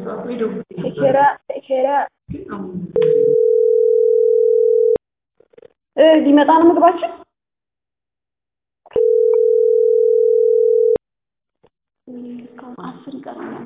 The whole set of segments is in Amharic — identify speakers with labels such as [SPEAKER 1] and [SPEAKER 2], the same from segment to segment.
[SPEAKER 1] ቴኬራ ቴኬራ እ ሊመጣ ነው ምግባችን። አስር ይቀረናል።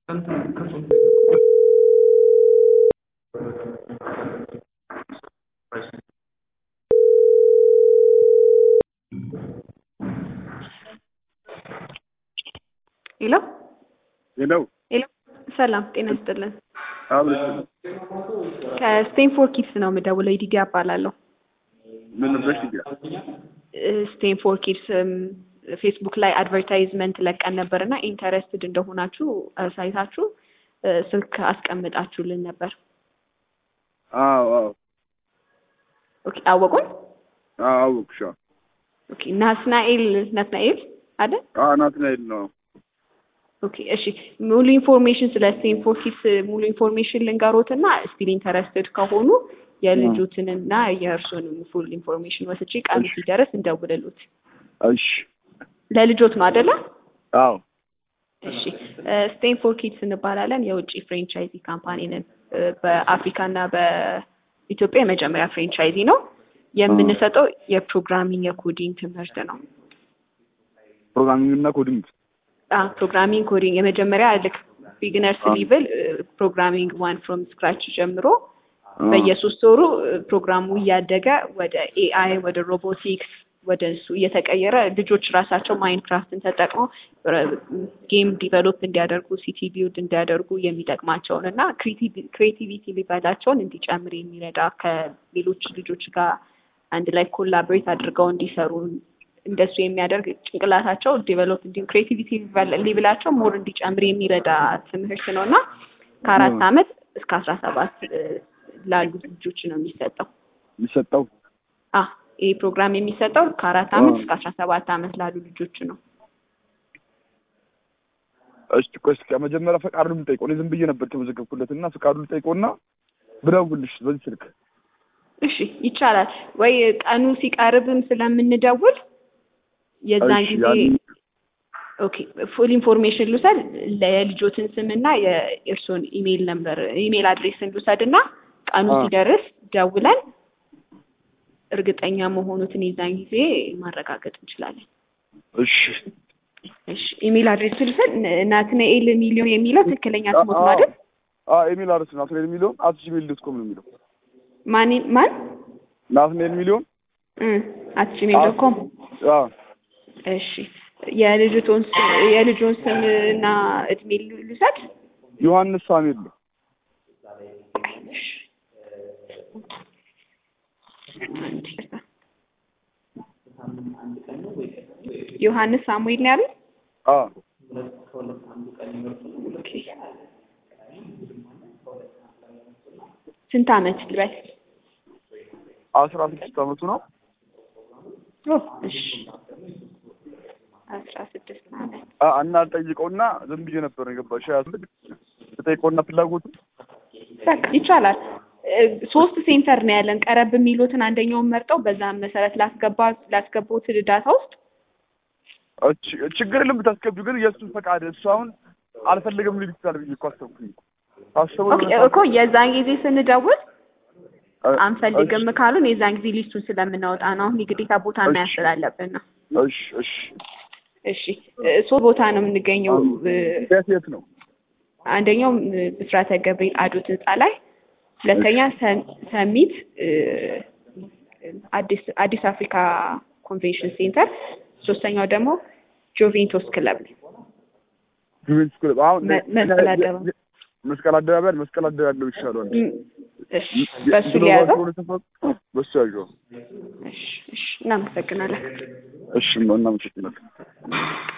[SPEAKER 1] ሄሎ
[SPEAKER 2] ሄሎ
[SPEAKER 1] ሄሎ፣ ሰላም ጤና ይስጥልን።
[SPEAKER 2] አብረሽ
[SPEAKER 1] ከስቴንፎርድ ኪድስ ነው የምደውለው። ይዲጋ እባላለሁ።
[SPEAKER 2] ምን ነበር ይዲጋ?
[SPEAKER 1] ስቴንፎርድ ኪድስ ፌስቡክ ላይ አድቨርታይዝመንት ለቀን ነበር እና ኢንተረስትድ እንደሆናችሁ ሳይታችሁ ስልክ አስቀምጣችሁልን ነበር።
[SPEAKER 2] አዎ አዎ
[SPEAKER 1] ኦኬ፣ አወቁን።
[SPEAKER 2] አዎ አወኩሽ። አዎ
[SPEAKER 1] ኦኬ፣ ናትናኤል ናትናኤል አይደል?
[SPEAKER 2] አዎ ናትናኤል ነው።
[SPEAKER 1] ኦኬ እሺ፣ ሙሉ ኢንፎርሜሽን ስለ ስቴንፎርድ ኪድስ ሙሉ ኢንፎርሜሽን ልንገሮትና ስቲል ኢንተረስትድ ከሆኑ የልጆትንና የእርሱንም ፉል ኢንፎርሜሽን ወስጄ ቀኑ ሲደርስ እንደውልሉት።
[SPEAKER 2] እሺ
[SPEAKER 1] ለልጆት ነው አይደለ?
[SPEAKER 2] አዎ
[SPEAKER 1] እሺ ስቴንፎርድ ኪድስ እንባላለን። የውጭ ፍሬንቻይዚ ካምፓኒ ነን። በአፍሪካ እና በኢትዮጵያ የመጀመሪያ ፍሬንቻይዚ ነው። የምንሰጠው የፕሮግራሚንግ የኮዲንግ ትምህርት ነው።
[SPEAKER 2] ፕሮግራሚንግ እና ኮዲንግ
[SPEAKER 1] ፕሮግራሚንግ ኮዲንግ የመጀመሪያ ልክ ቢግነርስ ሊቭል ፕሮግራሚንግ ዋን ፍሮም ስክራች ጀምሮ በየሶስት ወሩ ፕሮግራሙ እያደገ ወደ ኤአይ ወደ ሮቦቲክስ ወደ እሱ እየተቀየረ ልጆች ራሳቸው ማይንክራፍትን ተጠቅመው ጌም ዲቨሎፕ እንዲያደርጉ ሲቲ ቢልድ እንዲያደርጉ የሚጠቅማቸውን እና ክሬቲቪቲ ሊቨላቸውን እንዲጨምር የሚረዳ ከሌሎች ልጆች ጋር አንድ ላይ ኮላቦሬት አድርገው እንዲሰሩ እንደሱ የሚያደርግ ጭንቅላታቸው ዲቨሎፕ እንዲሁም ክሬቲቪቲ ሊብላቸው ሞር እንዲጨምር የሚረዳ ትምህርት ነው እና ከአራት ዓመት እስከ አስራ ሰባት ላሉ ልጆች ነው የሚሰጠው።
[SPEAKER 2] የሚሰጠው
[SPEAKER 1] አ ይህ ፕሮግራም የሚሰጠው ከአራት ዓመት እስከ አስራ ሰባት ዓመት ላሉ ልጆች ነው።
[SPEAKER 2] እሺ ቆይ እስኪ መጀመሪያ ፈቃዱን ልጠይቀው። እኔ ዝም ብዬ ነበር የተመዘገብኩለት እና ፈቃዱን ልጠይቀውና ብደውልሽ በዚህ ስልክ
[SPEAKER 1] እሺ ይቻላል ወይ? ቀኑ ሲቀርብም ስለምንደውል የዛን
[SPEAKER 2] እሺ፣
[SPEAKER 1] ጊዜ
[SPEAKER 2] ያን-
[SPEAKER 1] ኦኬ ፉል ኢንፎርሜሽን ልውሰድ። የልጆትን ስምና የእርሶን ኢሜይል ነምበር ኢሜይል አድሬስን ልውሰድ እና ቀኑ
[SPEAKER 2] አ።
[SPEAKER 1] ሲደርስ ደውለን እርግጠኛ መሆኑትን የዛን ጊዜ ማረጋገጥ እንችላለን።
[SPEAKER 2] እሺ
[SPEAKER 1] እሺ ኢሜይል አድሬስ ልውሰድ። ናትናኤል ሚሊዮን የሚለው ትክክለኛ ስሞት ነው አይደል?
[SPEAKER 2] አ ኢሜል አድረስ ናትናኤል ሚሊዮን አት ጂሜል ዶት ኮም ነው የሚለው።
[SPEAKER 1] ማን ማን
[SPEAKER 2] ናትናኤል ሚሊዮን
[SPEAKER 1] አት ጂሜል ዶት ኮም
[SPEAKER 2] አ
[SPEAKER 1] እሺ የልጅቶን ስም የልጆን ስም እና እድሜ ልውሰድ።
[SPEAKER 2] ዮሐንስ ሳሙኤል ነው።
[SPEAKER 1] ዮሐንስ ሳሙኤል ነው ያሉት?
[SPEAKER 2] አ
[SPEAKER 1] ኦኬ። ስንት አመት ልበል?
[SPEAKER 2] አስራ ስድስት አመቱ ነው።
[SPEAKER 1] ኦ እሺ አስራ ስድስት አመት
[SPEAKER 2] አ እና ጠይቀውና ዝም ብዬ ነበር የገባሽ ያስልክ ተጠይቀውና ፍላጎቱ
[SPEAKER 1] በቃ ይቻላል። እ፣ ሶስት ሴንተር ነው ያለን። ቀረብ የሚሉትን አንደኛውን መርጠው በዛም መሰረት ላስገባ ላስገቡት ዳታ ውስጥ
[SPEAKER 2] እች- ችግር የለም ብታስገቢው፣ ግን የእሱን ፈቃድ እሱ አሁን አልፈልግም ሊል ይችላል ብዬ እኮ አሰብኩኝ። አስበው
[SPEAKER 1] ኦኬ እኮ የዛን ጊዜ ስንደውል
[SPEAKER 2] እ-
[SPEAKER 1] አንፈልግም ካሉን የዛን ጊዜ ሊስቱን ስለምናወጣ ነው። አሁን የግዴታ ቦታ
[SPEAKER 2] እሺ።
[SPEAKER 1] መያዝ ስላለብን ነው።
[SPEAKER 2] እሺ እሺ
[SPEAKER 1] እሺ እ፣ ሶስት ቦታ ነው የምንገኘው። እ፣
[SPEAKER 2] የት የት ነው?
[SPEAKER 1] አንደኛው እ፣ ብስራተ ገብርኤል አዶት ህንፃ ላይ፣ ሁለተኛ ሰ- ሰሚት እ፣ አዲስ አዲስ አፍሪካ ኮንቬንሽን ሴንተር፣ ሶስተኛው ደግሞ ጆቬንቶስ ክለብ ነው።
[SPEAKER 2] ጁቬንቱስ ክለብ አሁን
[SPEAKER 1] መ- መስቀል አደባባይ።
[SPEAKER 2] መስቀል አደባባይ አይደል? መስቀል አደባባይ ያለው ይሻላል።
[SPEAKER 1] እም፣ እሺ በሱ ሊያዘው።
[SPEAKER 2] በሱ ያዘው።
[SPEAKER 1] እሺ እሺ፣ እናመሰግናለን።
[SPEAKER 2] እሺ እናመሰግናለን።